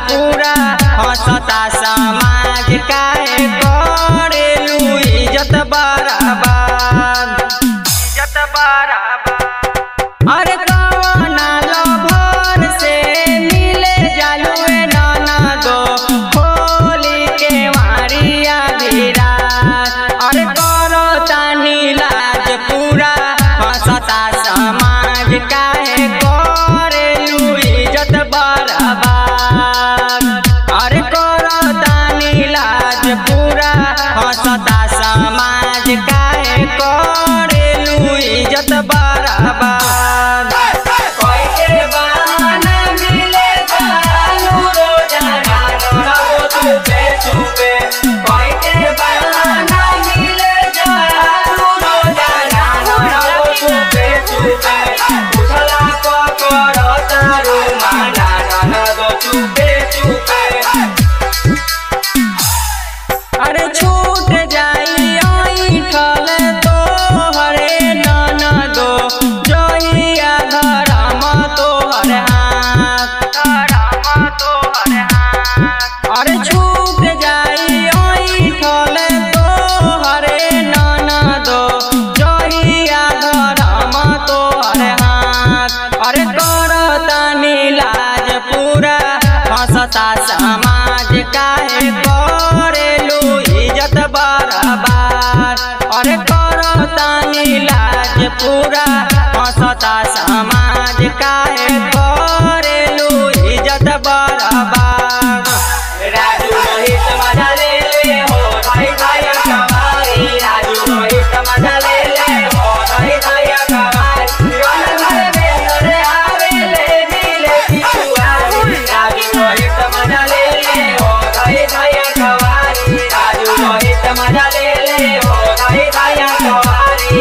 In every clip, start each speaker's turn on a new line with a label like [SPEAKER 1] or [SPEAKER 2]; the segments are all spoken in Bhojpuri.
[SPEAKER 1] पूरा हंसता समाज काहे करेलू इज्जत बराबर इज्जत बराबर अरे कवना लभर से मिले जालुए नाना दो होली के मारिया विराट अरे करो तानी लाज पूरा हंसता समाज काहे करेलू इज्जत बराबर अरे करो तानी लाज पूरा हंसता समाज काहे करेलू इज्जत बराबर कोई के बहाना मिले जालू रोजाना रहो चुपे चुपे कोई के बहाना मिले जालू रोजाना रहो चुपे चुपे उठला को करो तारू माना रहो चुपे चुपे अरे छूट जाई ऐठल तोहरे ननदो जहिया धरम तोहर हाथ धरम तोहर हाथ अरे छूट जाई ऐठल तोहरे ननदो जहिया धरम तोहर हाथ अरे कर तनी लाज पूरा हंसता समाज काहे करेलू इज्जत बराबर अरे कर तनी लाज पूरा हंसता समाज काहे करेलू इज्जत बराबर राजू रोहित मजा ले ले हो भाई भाई कमारी राजू रोहित मजा ले ले हो भाई भाई कमारी रन घर में नरे आवे ले मिले पिछुआरी राजू रोहित मजा ले ले हो भाई भाई कमारी राजू रोहित मजा ले ले हो भाई भाई कमारी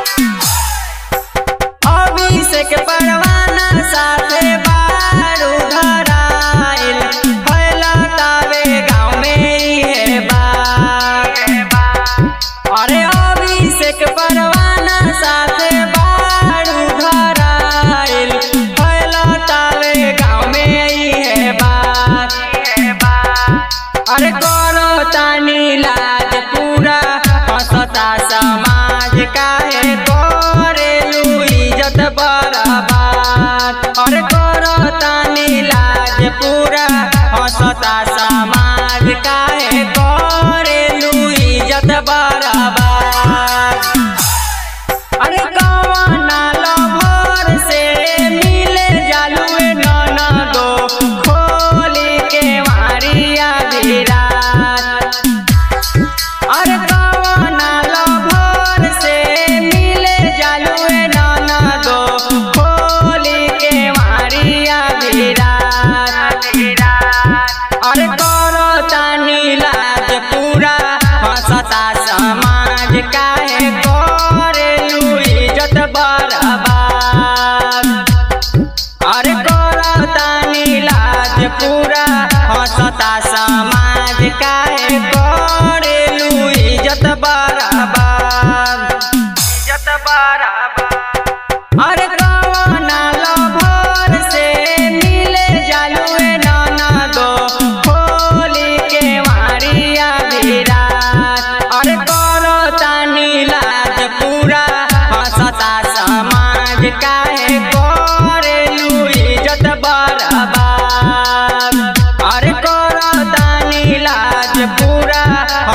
[SPEAKER 1] अभिषेक परवाना साथे बारू धराइल फैलतावे गाँव में इहे बात अरे अभिषेक परवाना साथे बारू धराइल फैलतावे गाँव में इहे बात अरे करो तानी लाज पूरा हंसता समाज काहे करेलू इज्जत बराबर अरे करो तानी लाज पूरा हंसता समाज काहे करेलू इज्जत बराबर अरे कवना लभर से मिले जालुए ननदो खोली के मारिया विराट अरे कवना लभर से मिले जालुए ननदो खोली के मारिया विराट अरे करो तानी लाज पूरा हंसता समाज काहे करेलू इज्जत बराबर अरे करो तानी लाज पूरा हंसता समाज काहे करेलू इज्जत बराबर इज्जत बराबर अरे कवना लभर से मिले जालुए ननदो होली के मारिया विराट अरे करो तानी लाज पूरा हंसता समाज काहे करेलू इज्जत बराबर अरे करो तानी लाज पूरा